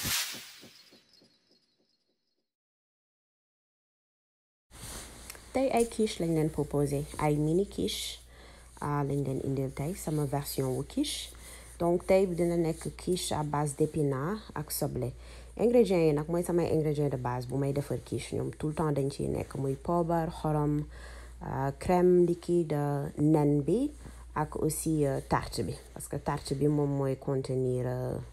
tey ay quiche lañ leen proposé ay mini quiche lañ leen indil tey sama version wu quiche donc tey bi dina nekk quiche à base d'épinards ak soble ingrédients yi nag mooy samay ingrédients de base bu may defar quiche ñoom tout le temps dañ ciy nekk muy poobar xorom crème liquide nen bi ak aussi tarte bi parce que tarte bi moom mooy contenir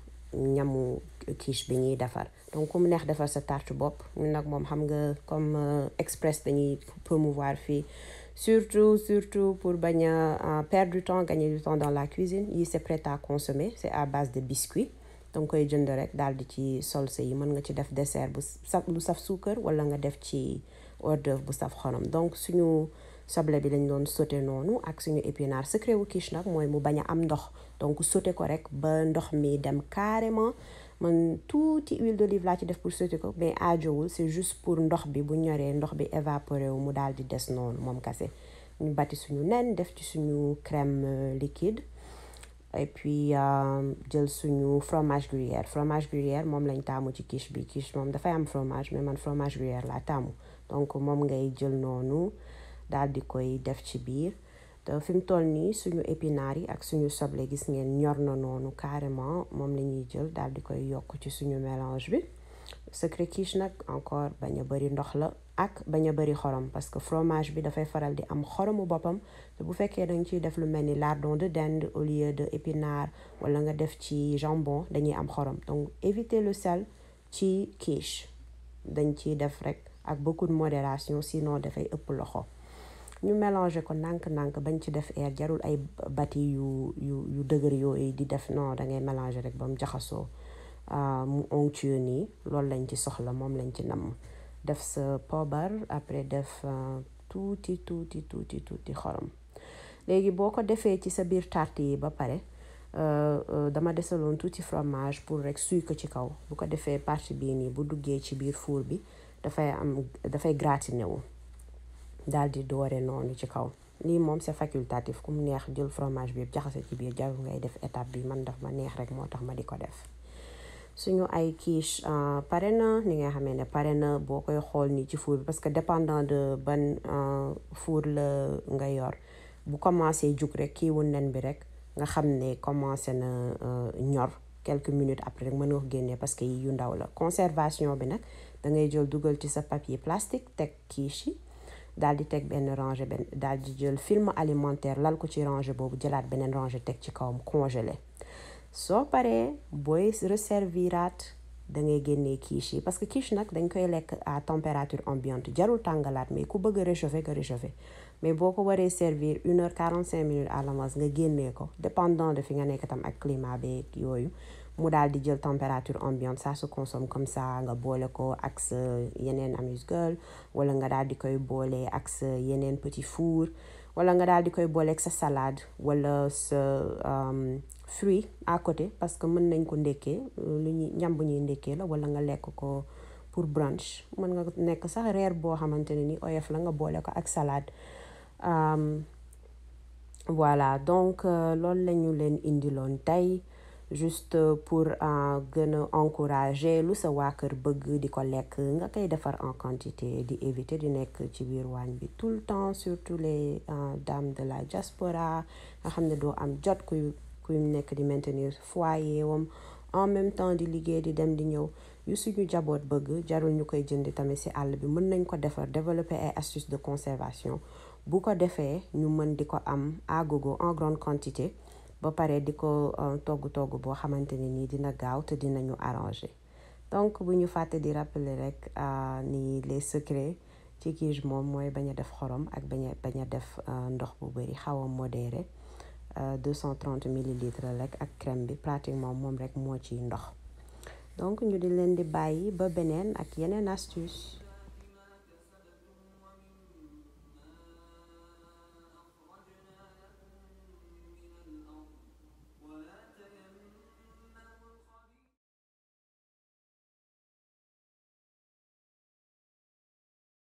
ñamu quiche bi ñuy defar donc ku mu neex defar sa tarte bopp ñun nag moom xam nga comme express dañuy promouvoir fii surtout surtout pour bañ a perdre du temps gagner du temps dans la cuisine yi c'est prêt à consommer c'est à base de biscuits danga koy jënd rek daal di ci salsa yi mën nga ci def dessert bu saf lu saf suukar wala nga def ci hors d'œuvre bu saf xorom donc suñu soble bi lañ doon sauté noonu ak suñu épinard secret wu quiche nag mooy mu bañ a am ndox donc sauté ko rek ba ndox mi dem carrément man tuuti huile d'olive laa ci def pour sauté ko mais aajowul c'est juste pour ndox bi bu ñoree ndox bi évaporé wu mu daal di des noonu moom kase ñu bati suñu nen def ci suñu crème liquide et puis jël suñu fromage gruyère fromage gruyère moom lañ taamu ci quiche bi quiche moom dafay am fromage mais man fromage gruyère laa taamu donc moom ngay jël noonu daal di koy def ci biir te fi mu toll nii suñu épinards yi ak suñu soble gis ngeen ñor na noonu carrément moom la ñuy jël daal di koy yokk ci suñu mélange bi secret quiche nag encore bañ a bëri ndox la ak bañ a bëri xorom parce que fromage bi dafay faral di am xoromu boppam te bu fekkee dañ ciy def lu mel ni lardon de dinde au lieu de épinard wala nga def ci jambon dañuy am xorom donc éviter le sel ci quiche dañ ciy def rek ak beaucoup de modération sinon dafay ëpp loxo ñu mélanger ko nànk-nànk bañ ci def air jarul ay bati yu yu yu dëgër yooyu di def non da ngay mélanger rek ba mu jaxasoo mu onctueux nii loolu lañ ci soxla moom lañ ci namm def sa poobar après def tuuti tuuti tuuti tuuti xorom léegi boo ko defee ci sa biir tarte yi ba pare dama desaloon tuuti fromage pour rek suy ko ci kaw bu ko defee partie bii nii bu duggee ci biir four bi dafay am dafay gratiné wu daal di doore noonu ci kaw lii moom c'est facultatif ku mu neex jël fromage bi yëpp jaxase ci biir jarul ngay def étape bi man daf ma neex rek moo tax ma di ko def suñu ay quiche pare na ni nga xamee ne pare na boo koy xool nii ci four bi parce que dépendant de ban four la nga yor bu commencé jug rek kii wu nen bi rek nga xam ne commencé na ñor quelques minutes après rek mën nga ko génnee parce que yi yu ndaw la conservation bi nag da ngay jël dugal ci sa papier plastique teg quiche yi daal di teg benn rangée benn daal di jël film alimentaire lal ko ci rangée boobu jëlaat beneen rangée teg ci kawam congelé soo paree booy resserviraat da ngay génnee quiche yi parce que quiche nag dañ koy lekk à température ambiante jarul tàngalaat mais ku bëgg a réchauffer nga réchauffer mais boo ko waree servir une heure quarante cinq minutes à l'avance nga génnee ko dépendant de fi nga nekk tam ak climat beeg yooyu mu daal di jël température ambiante ça se consomme comme ça nga boole ko ak sa yeneen amuse-gueule wala nga daal di koy boole ak sa yeneen petit four wala nga daal di koy boole ak sa salade wala sa fruit à côté parce que mën nañ ko ndekkee lu ñuy ñam bu ñuy ndekkee la wala nga lekk ko pour brunch mën nga nekk sax reer boo xamante ne ni oyof la nga boole ko ak salade voilà donc loolu la ñu leen indiloon tey juste pour gën a encourager lu sa waa kër bëgg di ko lekk nga koy defar en quantité di éviter di nekk ci biir waañ bi tout le temps surtout les dames de la diaspora nga xam ne doo am jot kuy kuy nekk di maintenir foyer wam en même temps di liggéey di dem di ñëw yu suñu jaboot bëgg jarul ñu koy jënd tamit ci àll bi mën nañ ko defar développer ay astuces de conservation bu ko defee ñu mën di ko am à gogo en grande quantité ba pare di ko togg togg boo xamante ne nii dina gaaw te dinañu arranger donc bu ñu fàtte di rappeler rek ni les secrets ci quiche moom mooy bañ a def xorom ak bañ a bañ a def ndox bu bari xaw a modéré 230 millilitres rek ak crème bi pratiquement moom rek moo ciy ndox donc ñu di leen di bàyyi ba beneen ak yeneen astuce